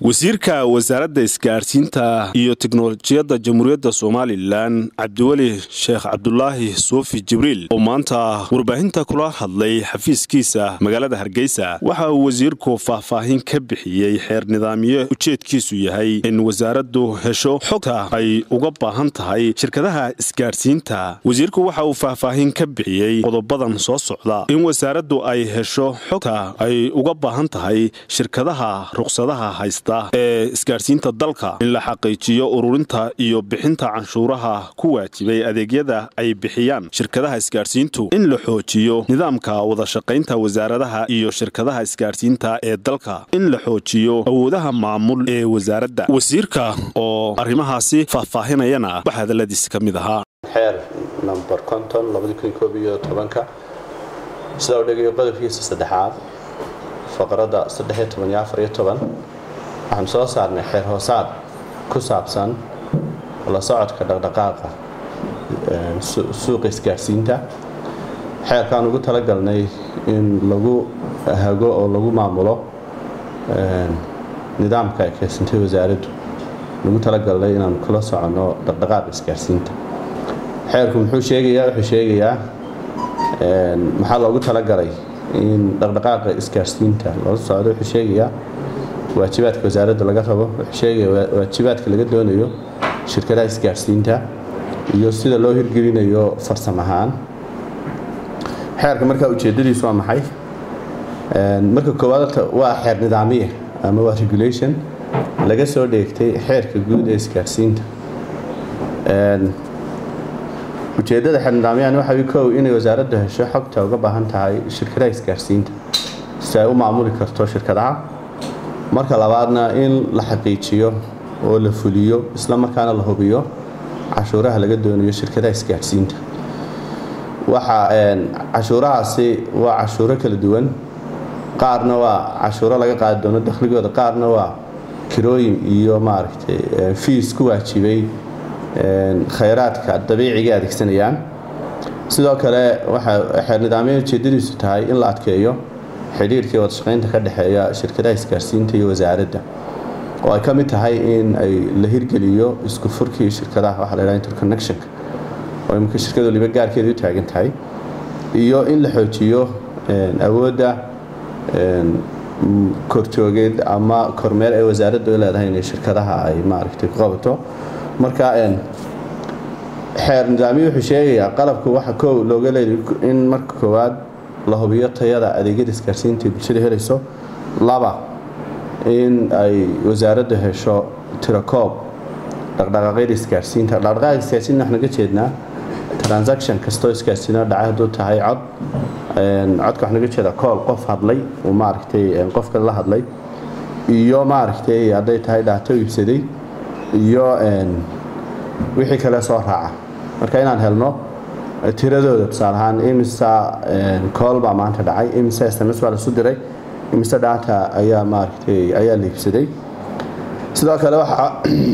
wasiirka wasaaradda isgaadhsiinta iyo teknolojiyadda jamhuuriyadda somalilan cabdiweli sheekh cabdulaahi suufi jibriil oo maanta warbaahinta kula hadlay xafiiskiisa magaalada hargeysa waxa uu wasiirku faahfaahin ka bixiyey xeer nidaamyo ujeedkiisu yahay in wasaaraddu hesho xogta ay uga baahan tahay shirkadaha isgaadhsiinta wasiirku waxa uu faahfaahin ka bixiyey qodobadan soo socda in wasaaraddu ay hesho xogta ay uga baahan tahay shirkadaha ruqsadaha haysta ee isgaadhsiinta dalka in la xaqiijiyo ururinta iyo bixinta canshuuraha ku waajibay adeegyada ay bixiyaan shirkadaha isgaadhsiintu in la xoojiyo nidaamka wadashaqaynta wasaaradaha iyo shirkadaha isgaadhsiinta ee dalka in la xoojiyo awoodaha maamul ee wasaaradda wasiirka oo arrimahaasi faahfaahinayana wax hadalladiisi ka mid ahaa xeer number konton labadikuniyo tobanka sida u dhigayo qodobkiisa saddexaad faqradda saddexiyo toban iyo afariyo toban waxaan soo saarnay xeer hoosaad ku saabsan la socodka dhaqdhaqaaqa suuqa isgaadhsiinta xeerkaan ugu talagalnay in lagu hago oo lagu maamulo nidaamka ay keysantay wasaaraddu lagu talagalnay inaan kula soconno dhaqdhaqaaqa isgaadhsiinta xeerku muxuu sheegayaa wuxuu sheegayaa maxaa loogu talagalay in dhaqdhaqaaqa isgaadhsiinta loola socdo wuxuu sheegayaa waajibaadka wasaaradda laga rabo wuxuu sheegaya waajibaadka laga doonayo shirkadaha isgaadhsiinta iyo sida loo hirgelinayo farsam ahaan xeerka markaa ujeedadiisu waa maxay marka koowaad waa xeer nidaamiya ama waa regulation laga soo dheegtay xeerka guud ee isgaadhsiinta ujeedada xeer nidaamyahan waxa kow inay wasaaraddu hesho xogta uga baahan tahay shirkadaha isgaadhsiinta si ay u maamuli karto shirkadaha marka labaadna in la xaqiijiyo oo la fuliyo isla markaana la hubiyo cashuuraha laga doonayo shirkadaha isgaadhsiinta waxa cashuurahaasi waa cashuuro kala duwan qaarna waa cashuuro laga qaadi doono dakhligooda qaarna waa kirooyin iyo maaragtay fiis ku waajibay khayraadka dabiiciga adeegsanayaan sidoo kale waxa xeer nidaamya ujeedadiisu tahay in la adkeeyo xidhiirkii wadashaqaynta ka dhexeeya shirkadaha isgaadhsiinta iyo wasaaradda oo ay ka mid tahay in ay la hirgeliyo isku furkii shirkadaha waxa la yhaha interconnectionka oo imika shirkadu waliba gaarkeeda u taagan tahay iyo in la xoojiyo awoodda korjoogeed ama kormeer ee wasaaraddu leedahay inay shirkadaha ay maaragtay ku qabato marka xeer nidaamiyo wuxuu sheegayaa qalabku waxa kow looga leeday in marka koowaad la hubiyo tayada adeegyada isgaadhsiinta ay bulshada helayso laba in ay wasaaraddu hesho tirakoob dhaqdhaqaaqyada isgaadhsiinta dhaqdhaqaaqa isgaadhsiinta waxaan naga jeednaa transaction kastoo isgaadhsiino dhacay hadduu tahay cod codka waxaan naga jeedaa kool qof hadlay uu maaragtay qofka la hadlay iyo maaragtay hadday tahay dhaato iibsaday iyo wixii kale soo raaca marka inaan helno tiradooda tusaale ahaan imisa kool baa maanta dhacay imisa sms baa lasu diray imise dhaata ayaa maaragtay ayaa liibsaday sidoo kale waxa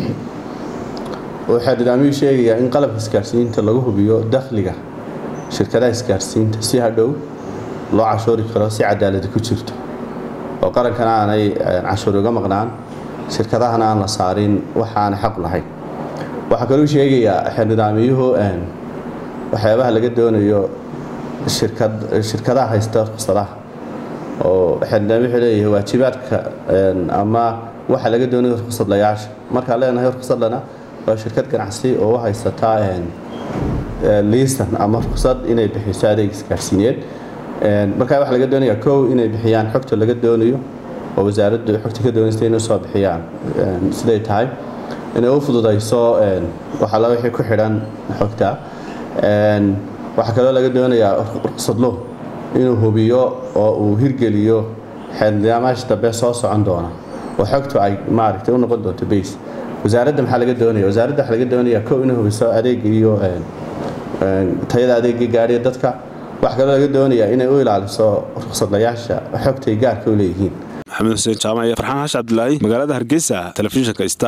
waxaa nidaamiyuu sheegayaa in qalabka isgaadhsiinta lagu hubiyo dakhliga shirkadaha isgaadhsiinta si hadhow loo cashuuri karo si cadaaladi ku jirto oo qarankana aanay cashuuri uga maqnaan shirkadahana aan la saarin waxaanay xaq lahayn waxaa kaluu sheegayaa xeer nidaamiyuhu waxyaabaha laga doonayo shirkadaha haysta ruqsadaha oo xeernidaamyo wuxuu leeyahay waajibaadka ama waxa laga doonayo ruqsadlayaasha markaan leenahay ruqsadlana waa shirkad ganacsi oo u haysataa liisan ama ruqsad inay bixiso adeeg isgaadhsiineed markaa waxaa laga doonayaa kow inay bixiyaan xogta laga doonayo oo wasaaraddu xogta ka doonaysta inay soo bixiyaan siday tahay inay u fududayso waxala wixii ku xidhan xogta waxaa kaloo laga doonayaa ruqsadlo inuu hubiyo oo uu hirgeliyo xeernidaamaasha dambe soo socon doona oo xogtu ay maaragtay u noqon doonto base wasaaradda maxaa laga doonaya wasaaradda waxaa laga doonayaa kow inay hubiso adeega iyo tayada adeega gaadhiya dadka waxaa kaloo laga doonayaa inay u ilaaliso ruqsadlayaasha xogtay gaarka u leeyihiin maxamed xuseen jaamac iyo farxaan xaash cabdilaahi magaalada hargeysa telefishinka